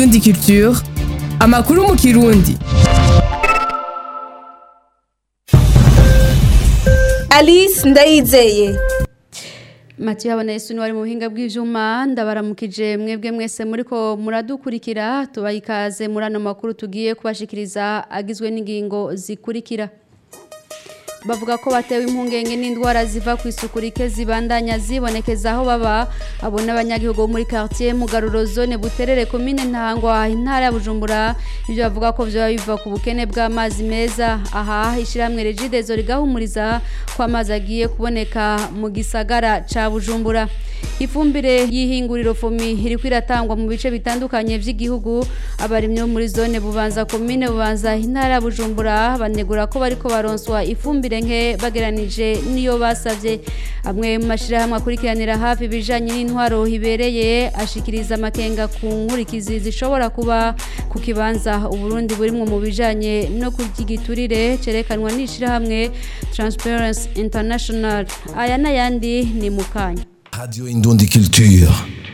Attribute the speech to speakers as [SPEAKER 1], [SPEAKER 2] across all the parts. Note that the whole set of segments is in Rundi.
[SPEAKER 1] Indundi Culture amakuru mu kirundi
[SPEAKER 2] Alice Ndayizeye
[SPEAKER 3] Mathieu Habonayesu wari mu buhinga bw'ivyuma ndabaramukije mwebwe mwese muriko muradukurikira tubaha ikaze muri ano makuru tugiye kubashikiriza agizwe n'ingingo zikurikira bavuga ko batewe impungenge n'indwara ziva ku isuku rike zibandanya zibonekeza aho baba abo n'abanyagihugu bo muri quartier Mugaruro zone Buterere commune Ntangwa intara ya Bujumbura ibyo bavuga ko byo biva ku bukene bw'amazi meza aha ishiramwe Regidezo rigahumuriza ko amazi agiye kuboneka mu gisagara ca Bujumbura ifumbire y'ihinguriro fomi iri kwiratangwa mu bice bitandukanye by'igihugu abarimyi bo muri zone bubanza commune bubanza intara ya Bujumbura banegura ko bariko baronswa ifumbire nke bageranije niyo basavye amwe mu mashirahamwe akurikiranira hafi ibijanye n'intwaro hibereye ashikiriza amakenga ku nkurikizi zishobora kuba ku kibanza uburundi burimwo mu bijanye no kuryigiturire cerekanwa n'ishirahamwe Transparency International aya n'ayandi ni mukanya
[SPEAKER 4] Radio Indundi Culture.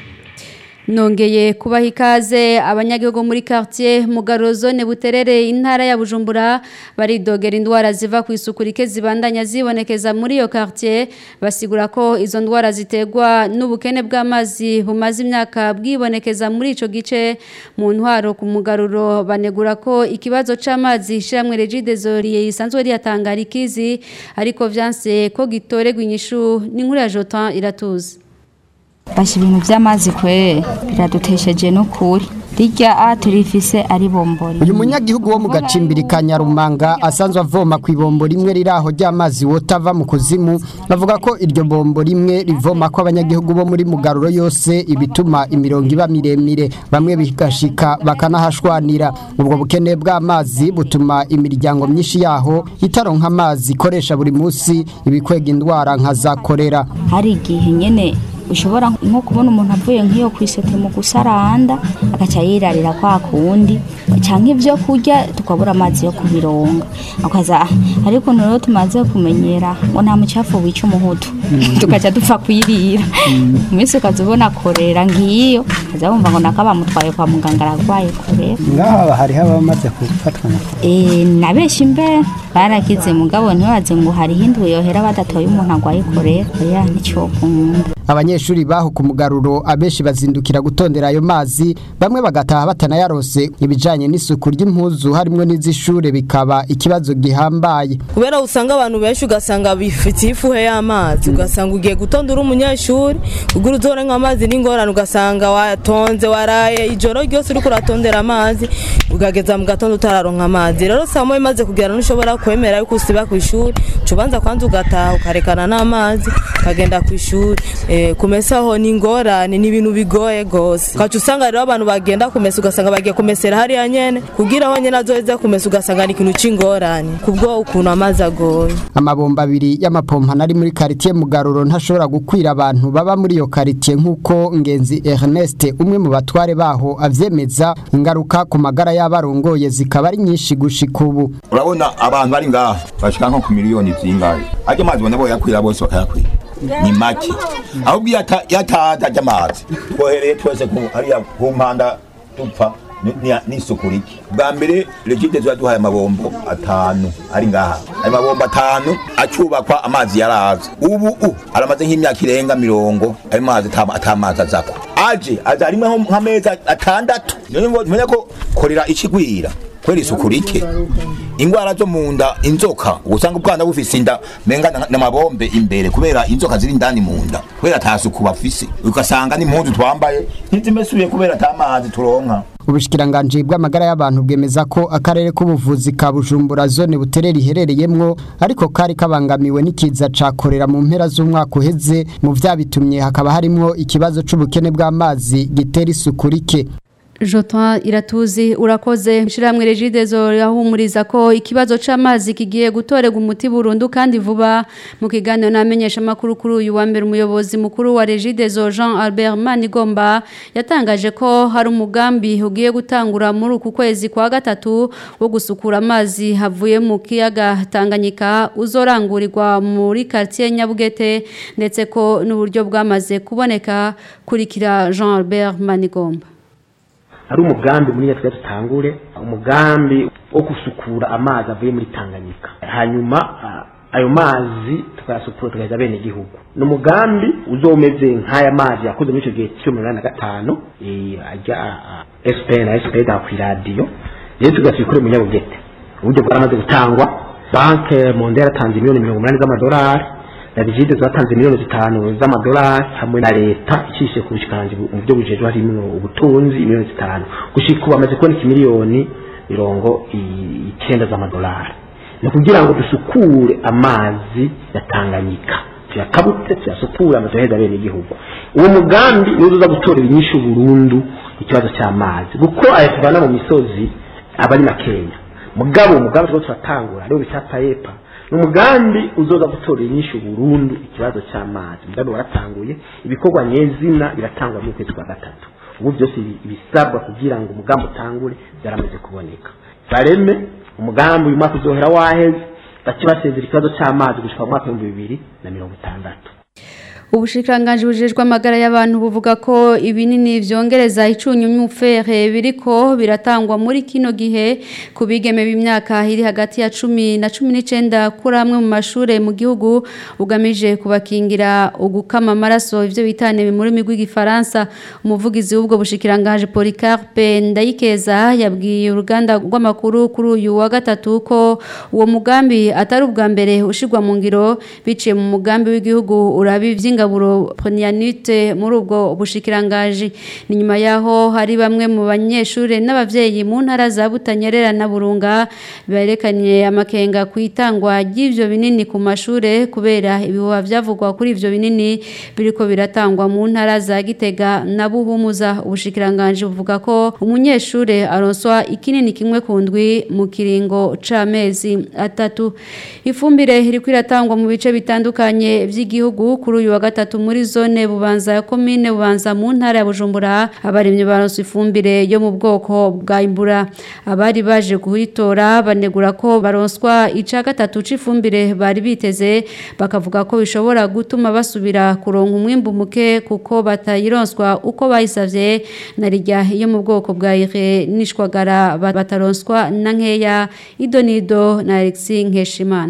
[SPEAKER 3] Nongeye kubaha ikaze abanyagihugu muri quartier Mugaro zone Buterere intara ya Bujumbura baridogera indwara ziva ku isuku rike zibandanya zibonekeza muri iyo quartier basigura ko izo ndwara zitegwa n'ubukene bw'amazi bumaze imyaka bwibonekeza muri ico gice mu ntwaro ku mugaruro banegura ko ikibazo c'amazi shiramwe Regidezo risanzwe riyatangara ikizi ariko vyanse ko gitoregwa inyishu n'inkuru ya Jotan iratuza
[SPEAKER 5] basha ibintu by'amazi kwe biradutesheje n'ukuri rijya a turifise ari bombori
[SPEAKER 6] uyu munyagihugu wo mu gacimbiri ka nyarumanga asanzwe avoma ku ibombo rimwe riri aho ry'amazi wotava mu kuzimu bavuga ko iryo bombo rimwe rivoma ko abanyagihugu bo muri mugaruro yose ibituma imirongo iba miremire bamwe bigashika bakanahashwanira ubwo bukene bw'amazi butuma imiryango myinshi yaho itaronka amazi ikoresha buri munsi ibikwega indwara nka za korera
[SPEAKER 5] hari igihe nyene ushobora nko kubona umuntu avuye nk'iyo ku isete mu gusaranda agaca yirarira kwa kundi canke ivyo kurya tukabura amazi yo kubironga akaza ariko rero tumaze kumenyera ngo nta mucafu wica umuhutu tukaca dupfa kwirira umunsi ukaza ubona korera ngiyo kaza wumva ngo naka bamutwaye kwa muganga aragwaye korera
[SPEAKER 6] ngaha hariho abamaze gufatwa na
[SPEAKER 5] Eh, na benshi mbe barakize mugabo ntibaze ngo hariho indwi yohera badatoye umuntu agwaye korera oya nicokunda
[SPEAKER 6] abanyeshuri baho ku mugaruro abenshi bazindukira gutondera ayo mazi bamwe bagataha batanayarose ibijanye n'isuku ry'impuzu harimwo n'iz'ishure bikaba ikibazo gihambaye
[SPEAKER 7] kubera usanga abantu benshi ugasanga bifitiye ifuhe y'amazi ugasanga ugiye gutonda uri umunyeshuri ugura uzore nk'amazi n'ingorane ugasanga watonze waraye ijoro ryose uriko uratondera amazi ugageza mu gatondo utararonka amazi rero saa moya imaze kugera ntushobora kwemera yuko usiba ku ishuri uca ubanza kwanza ugataha ukarekana n'amazi ukagenda ku ishuri Eh, kumesa ho ni ingorane ni ibintu bigoye gose ukaca usanga rero abantu bagenda kumesa ugasanga bagiye kumesera hariya nyene kugira aho nyene azoheza kumesa ugasanga ni ikintu c'ingorane kubwo ukuntu amazi agoye
[SPEAKER 6] amabomba abiri y'amapompano ari muri karitiye mugaruro ntashobora gukwira abantu baba muri iyo karitiye nk'uko ngenzi Ernest umwe mu batware baho avyemeza ingaruka ku magara y'abarongoye zikaba ari nyinshi gushika ubu
[SPEAKER 8] urabona abantu bari ngaha bashika nko ku miliyoni zingahe ajya amazi bona boyakwira bose bakayakwira ni make ahubwo iyo ata- iyo ataza ajya amazi twohereye twese ku- hariya ku mpanda dupfa ni- ni- n'isuku rike bwa mbere regidezo yaduhaye amabombo atanu ari ngaha ayo mabombo atanu acubakwa amazi yaraza ubu u aramaze nk'imyaka irenga mirongo ayo mazi ata ata mazi azako aje aza rimwe nko nk'amezi atandatu niyo ngo tumenye ko korera ikigwira kubera isuku rike ingwara zo mu nda inzoka usanga ubwana bufise inda menga na- n'amabombe imbere kubera inzoka ziri indani mu nda kubera ata suku bafise ugasanga n'impuzu twambaye ntizimesuye kubera ata mazi turonka
[SPEAKER 6] ubushikiranganji bw'amagara y'abantu bwemeza ko akarere k'ubuvuzi ka Bujumbura zone buterere iherereyemwo ariko kari kabangamiwe n'ikiza ca korera mu mpera z'umwaka uheze mu vyabitumye hakaba harimwo ikibazo c'ubukene bw'amazi gitera isuku rike
[SPEAKER 3] Jotan iratuzi urakoze ishiramwe regidezo yahumuriza ko ikibazo c'amazi kigiye gutorega umuti burundu kandi vuba mu kiganiro namenyesha makuru kuri uyu wa mbere umuyobozi mukuru wa regidezo Jean Albert Manigomba yatangaje ko hari umugambi ugiye gutangura muri uku kwezi kwa gatatu wo gusukura amazi havuye mu kiyaga Tanganyika uzorangurirwa muri quartier Nyabugete ndetse ko n'uburyo bwamaze kuboneka kurikira Jean Albert Manigomba
[SPEAKER 9] ari umugambi muri twe dutangure umugambi wo gusukura amazi avuye muri Tanganyika hanyuma ah, ayo mazi tukayasukura tukageza bene igihugu ni umugambi uzomeze nk'aya mazi yakoze muri icyo gihe cyo mirongo inani na gatanu eh, ajya SPN na SPN ku iradiyo rero tugasubikure mu nyabugete uburyo bwaramaze gutangwa banke monde yaratanze miliyoni mirongo umunani z'amadolari na rigide zatanze miliyoni zitanu z'amadolari hamwe na leta icishe ku bushikiranganji bu- mu byo bujejwe harimo ubutunzi miliyoni zitanu gushika ubu bamaze kuboneka miliyoni mirongo i- icyenda z'amadolari ni kugira ngo dusukure amazi ya tanganyika tuyakabutse tuyasukure amazi aheza bene igihugu uwo mugambi niwo uza gutorera inyishu burundu ikibazo cy'amazi kuko aya tuvana mu misozi aba ari makenya mugabo umugambi two turatangura ariwo bita payepa ni umugambi uzoza gutorera inyishu burundu ikibazo cy'amazi umugambi waratanguye ibikorwa nyezina biratangwa mu kwezi kwa gatatu ubu byose ibi- ibisabwa kugira ngo umugambi utangure byaramaze kuboneka bareme umugambi uyu mwaka uzohera waheze bace basezera ikibazo cy'amazi gushika mu mwaka w'ibihumbi bibiri na mirongo itandatu
[SPEAKER 3] Ubushikiranganji bujejwe amagara y'abantu buvuga ko ibinini vyongereza icunyunyu fere biriko biratangwa muri kino gihe ku bigeme b'imyaka iri hagati ya 10 na 19 kuri amwe mu mashure mu gihugu ugamije kubakingira ugukama amaraso ivyo bitane muri migwi gifaransa umuvugizi w'ubwo bushikiranganji Policarpe Ndayikeza yabwiye uruganda rw'amakuru kuri uyu wa gatatu ko uwo mugambi atari ubwa mbere ushirwa mu ngiro biciye mu mugambi w'igihugu urabi vy'ingaburo Ponianite muri ubwo bushikirangaji ni nyuma yaho hari bamwe mu banyeshure n'abavyeyi mu ntara za Butanyerera na Burunga berekanye amakenga kwitangwa ry'ivyo binini ku mashure kubera ibihuha vyavugwa kuri ivyo binini biriko biratangwa mu ntara za Gitega na Buhumuza ubushikirangaji buvuga ko umunyeshure aronswa ikinini kimwe ku ndwi mu kiringo c'amezi atatu ifumbire iriko iratangwa mu bice bitandukanye vy'igihugu kuri uyu wa gatatu muri zone bubanza ya komine bubanza mu ntara ya Bujumbura abarimye baronse ifumbire yo mu bwoko bwa imbura abari baje kuhitora banegura ko baronswa ica gatatu c'ifumbire bari biteze bakavuga ko bishobora gutuma basubira kuronka umwimbu muke kuko batayironswa uko bayisavye na rijya yo mu bwoko bwa ire nishwagara bataronswa na nkeya idonido na Alexis Nkeshimana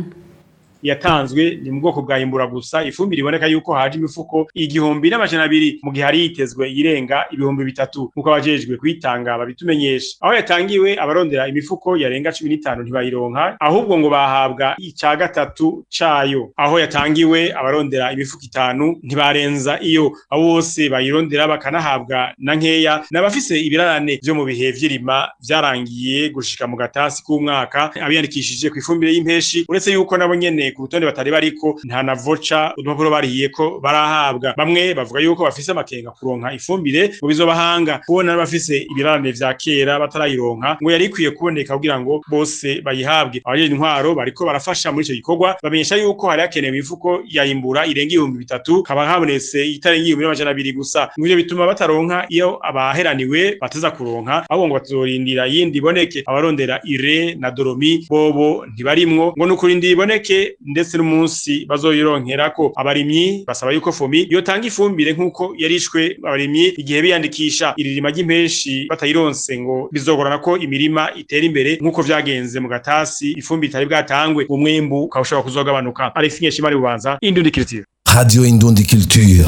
[SPEAKER 10] yatanzwe ni mu bwoko bwa imbura gusa ifumbire iboneka yuko haje imifuko igihumbi n'amajana abiri mu gihe hari yitezwe irenga ibihumbi bitatu nk'uko abajejwe kuyitanga babitumenyesha aho yatangiwe abarondera imifuko yarenga cumi n'itanu ntibayironka ahubwo ngo bahabwa ica gatatu cayo aho yatangiwe abarondera imifuko itanu ntibarenza iyo abo bose bayirondera bakanahabwa na nkeya n'abafise ibirarane vyo mu bihe vy'irima vyarangiye gushika mu gatasi k'umwaka abiyandikishije ku ifumbire y'impeshi uretse yuko nabo nyene ku rutonde batari bariko nta na voca udupapuro barihiye ko barahabwa bamwe bavuga yuko bafise amakenga kuronka ifumbire mu bizobahanga kubona n'abafise ibirarane vya kera batarayironka ngo yari ikwiye kuboneka kugira ngo bose bayihabwe abajeje intwaro bariko barafasha muri ico gikorwa bamenyesha yuko hari hakenewe imifuko yayimbura irenga ibihumbi bitatu kaba habonetse itarenga ibihumbi n'amajana abiri gusa ngo ivyo bituma bataronka iyo abaheraniwe bateza kuronka ahubwo ngo bazorindira yindi iboneke abarondera ire na doromi bobo ntibarimwo ngo nukurindira iboneke ndetse n'umunsi bazoyironkerako abarimyi basaba yuko fomi yotanga ifumbire nk'uko yarishwe abarimyi igihe biyandikisha iririma ry'impeshi batayironse ngo bizogorana ko imirima itera imbere nk'uko vyagenze mu gatasi ifumbire itari bwatangwe umwimbu ukaba ushobora kuzogabanuka Alex Nkeshimari bubanza Indundi Culture
[SPEAKER 4] Radio Indundi Culture.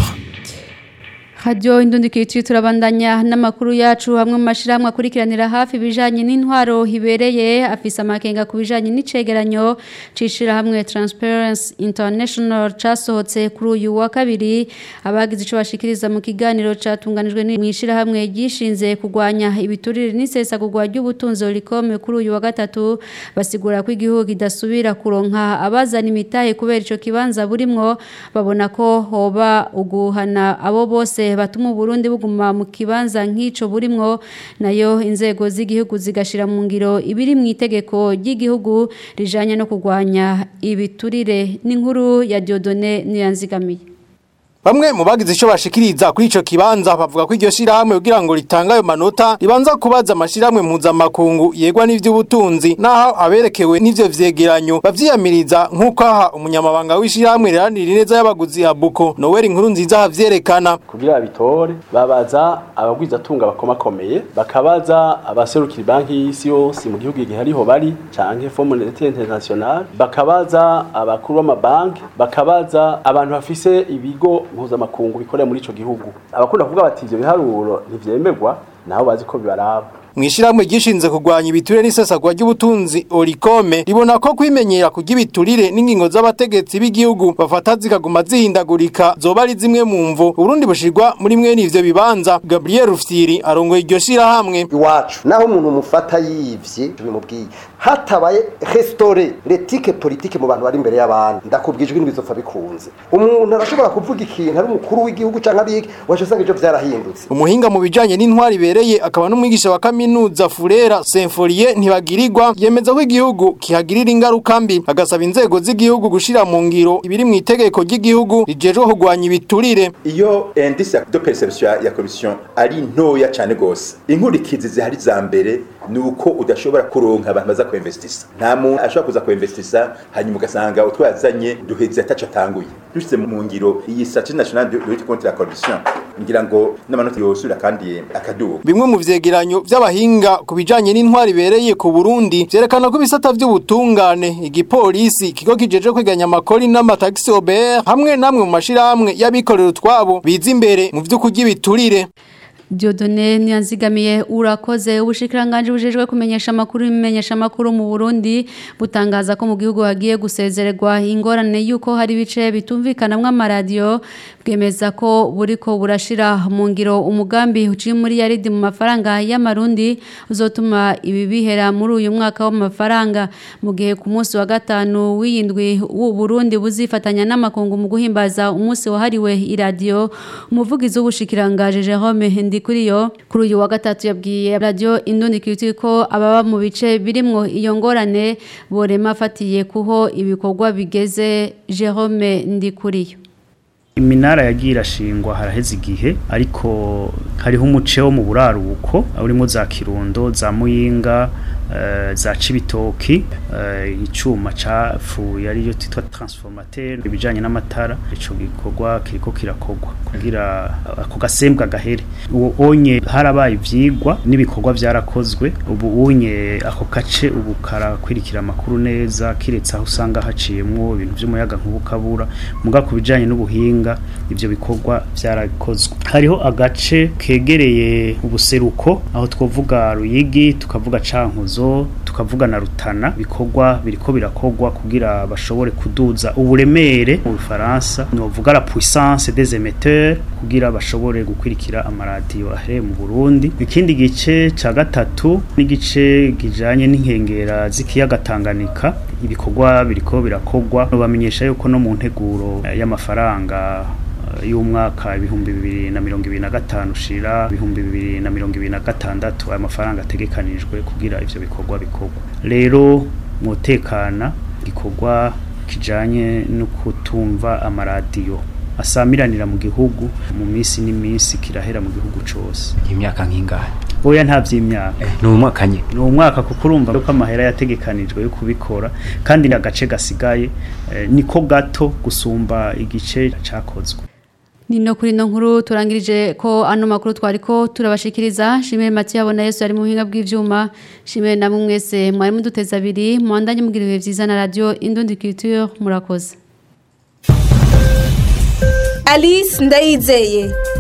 [SPEAKER 3] Radio Indundi Culture turabandanya n'amakuru yacu hamwe mu mashiramwe akurikiranira hafi bijanye n'intwaro hibereye afisa amakenga ku bijanye n'icegeranyo cishira hamwe Transparency International casohotse kuri uyu wa kabiri abagize ico bashikiriza mu kiganiro catunganijwe n'imwishira hamwe gishinze kugwanya ibiturire n'isesa kugwa ry'ubutunzi Olicom kuri uyu wa gatatu basigura ko igihugu kidasubira kuronka abazana imitahe kubera ico kibanza burimwo babona ko hoba uguhana abo bose batuma Burundi buguma mu kibanza nk'ico burimwo nayo inzego z'igihugu zigashira mu ngiro ibiri mu itegeko ry'igihugu rijanye no kugwanya ibiturire n'inkuru ya Diodone Niyanzigamiye
[SPEAKER 11] Bamwe mu bagize ico bashikiriza kuri ico kibanza bavuga ko iryo shirahamwe kugira ngo ritanga ayo manota ribanza kubaza amashirahamwe mpuzamakungu yegwa n'ivy'ubutunzi naho aberekewe n'ivyo vyegeranyo bavyiyamiriza nk'uko aha umunyamabanga w'ishirahamwe riharanira ineza y'abaguzi Habuko Noel inkuru nziza havyerekana
[SPEAKER 12] kugira babitore babaza abagwizatunga bakomakomeye bakabaza abaserukira banki y'isi yose mu gihugu igihe ariho bari canke Fonds Monetaire International bakabaza abakuru b'amabanki bakabaza abantu bafise ibigo mpuzamakungu bikorera muri ico gihugu abakunda kuvuga bati ivyo biharuro ntivyemerwa nabo bazi ko bibaraba
[SPEAKER 11] Mwishirahamwe gishinze kugwanya ibiturire n'isesagwa ry'ubutunzi Orikome ribona ko kwimenyera kurya ibiturire n'ingingo z'abategetsi b'igihugu bafata zikaguma zihindagurika zoba ari zimwe mu mvu Burundi bushirwa muri mwe n'ivyo bibanza Gabriel Rufyiri arongoye iryo shirahamwe
[SPEAKER 13] iwacu naho umuntu mufata yivye bimubwiye hatabaye restore l'éthique politique mu bantu bari imbere y'abandi ndakubwijwe n'ibizopfa bikunze umuntu arashobora kuvuga ikintu ari umukuru w'igihugu canke ari iki waje usanga ivyo vyarahindutse
[SPEAKER 11] umuhinga mu bijanye n'intwari ibereye akaba n'umwigisha wa kaminuza Furera Symforie ntibagirirwa yemeza ko igihugu kihagirira ingaruka mbi agasaba inzego z'igihugu gushira mu ngiro ibiri mu itegeko ry'igihugu rijejwe kugwanya ibiturire
[SPEAKER 14] iyo indice de perception ya corruption ari ntoya cyane gose inkurikizi zihari za mbere nuko udashobora kuronka abantu baza kuinvestisa nta muntu ashobora kuza kuinvestisa hanyuma ugasanga utwo yazanye duheze ataco atanguye dushize mu ngiro iyi stratégie nationale de lutte contre la corruption ngira ngo n'amanota yosura kandi akaduga
[SPEAKER 11] bimwe mu vyegeranyo vy'abahinga ku bijanye n'intwari ibereye ku Burundi vyerekana ko ibisata vy'ubutungane igipolisi ikigo kijeje kwiganya amakori n'amataxi OBR hamwe namwe mu mashirahamwe y'abikorera utwabo biza imbere mu vy'ukurya ibiturire
[SPEAKER 3] Diodone nyanzigamiye urakoze ubushikiranganje bujejwe kumenyesha amakuru imenyesha amakuru mu Burundi butangaza ko mu gihugu hagiye gusezererwa ingorane yuko hari bice bitumvikanamwe amaradiyo bwemeza ko buriko burashira mu ngiro umugambi uciye muri yaridi mu mafaranga y'amarundi uzotuma ibi bihera muri uyu mwaka w'amafaranga mu gihe ku munsi wa gatanu w'iyindwi w'u Burundi buzifatanya n'amakungu mu guhimbaza umunsi wahariwe iradiyo umuvugizi w'ubushikiranganje Jerome Ndi kuri yo kuri uyu wa gatatu yabwiye radio Indundi Kiriti ko ababa mu bice birimwo iyo ngorane borema afatiye kuho ibikorwa bigeze Jerome Ndi kuri yo
[SPEAKER 15] iminara yagiye irashingwa haraheze igihe ariko hariho umuce wo mu buraruko urimo za kirundo za muyinga za cibitoki icuma capfuye ariyo titwa transformateur ibijanye n'amatara ico gikorwa kiriko kirakogwa kugira ako gasembwa gahere uwo onye harabaye ivyigwa n'ibikorwa vyarakozwe ubu unye ako kace ubu karakwirikira amakuru neza kiretse aho usanga haciyemwo ibintu vy'umuyaga nk'ubukabura muga ku bijanye n'ubuhinga ivyo bikorwa vyarakozwe hariho agace kegereye ubuseruko aho twovuga ruyigi tukavuga cankuzo tukavuga na rutana bikorwa biriko birakogwa kugira bashobore kuduza uburemere mu Faransa novuga la puissance des émetteurs kugira bashobore gukwirikira amaradiyo ahere mu Burundi ikindi gice ca gatatu n'igice gijanye n'inkengera z'ikiyaga Tanganyika ibikorwa biriko birakogwa bamenyesha yuko no mu nteguro y'amafaranga y'umwaka ibihumbi bibiri na mirongo ibiri na gatanu ushira ibihumbi bibiri na mirongo ibiri na gatandatu aya mafaranga ategekanijwe kugira ivyo bikorwa bikorwa rero mutekana gikorwa kijanye no kutumva amaradiyo asamiranira mu gihugu mu minsi n'iminsi kirahera mu gihugu cose
[SPEAKER 16] imyaka nk'ingahe
[SPEAKER 15] oya nta vy'imyaka
[SPEAKER 16] ni umwaka nye
[SPEAKER 15] ni umwaka kuko urumva ko amahera yategekanijwe yo kubikora kandi agace gasigaye eh, niko gato gusumba igice cakozwe
[SPEAKER 3] Nino kuri no nkuru turangirije ko ano makuru twariko turabashikiriza shimire Mathieu abona Yesu ari mu buhinga bw'ivyuma shimire namwe mwese mwari muduteza abiri mwandanye mugira ibihe vyiza na radio Indundi Culture murakoze
[SPEAKER 2] Alice Ndayizeye